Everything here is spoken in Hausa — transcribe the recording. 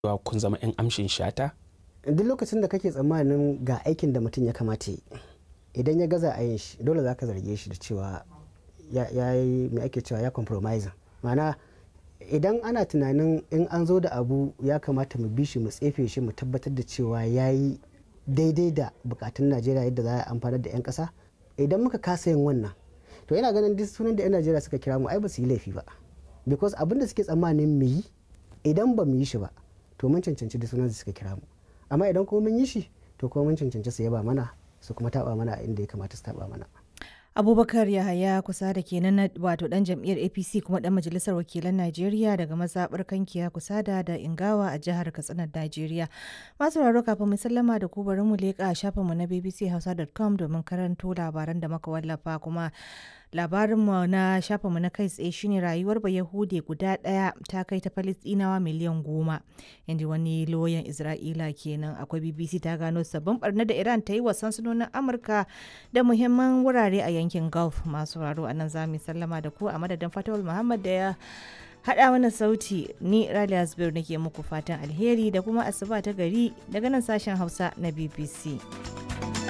cewa kun zama 'yan amshin shata duk lokacin da kake tsammanin ga aikin da mutum ya kamata yi idan ya gaza a yin shi dole za ka zarge shi da cewa ya yi mai ake cewa ya compromise ma'ana idan ana tunanin in an zo da abu ya kamata mu bi shi mu tsefe shi mu tabbatar da cewa ya yi daidai da bukatun najeriya yadda za a amfanar da 'yan kasa idan muka kasa yin wannan to yana ganin duk sunan da 'yan najeriya suka kira mu ai ba su yi laifi ba because abin da suke tsammanin mu yi idan ba mu yi shi ba to mun cancanci da sunan da suka kira mu amma idan kuma mun yi shi to kuma mun cancanci su yaba mana su kuma taba mana inda ya kamata su taba mana abubakar yahaya kusa da kenan wato dan jam'iyyar apc kuma dan majalisar wakilan najeriya daga mazaɓar kankiya kusa da da ingawa a jihar katsinar najeriya masu raro kafin mu sallama da ku bari mu leƙa shafinmu na bbchausa.com domin karanto labaran da muka wallafa kuma labarinmu na shafinmu na kai tsaye shine rayuwar bayahude guda ɗaya ta kai ta falistinawa miliyan goma inda wani loyan isra'ila kenan akwai bbc ta gano sabbin barna da iran ta yi wa sansanonin amurka da muhimman wurare a yankin gulf masu raro a nan za mu sallama da ku a madadin fatawul muhammad da ya haɗa mana sauti ni raliya zubir nake muku fatan alheri da kuma asuba ta gari daga nan sashen hausa na bbc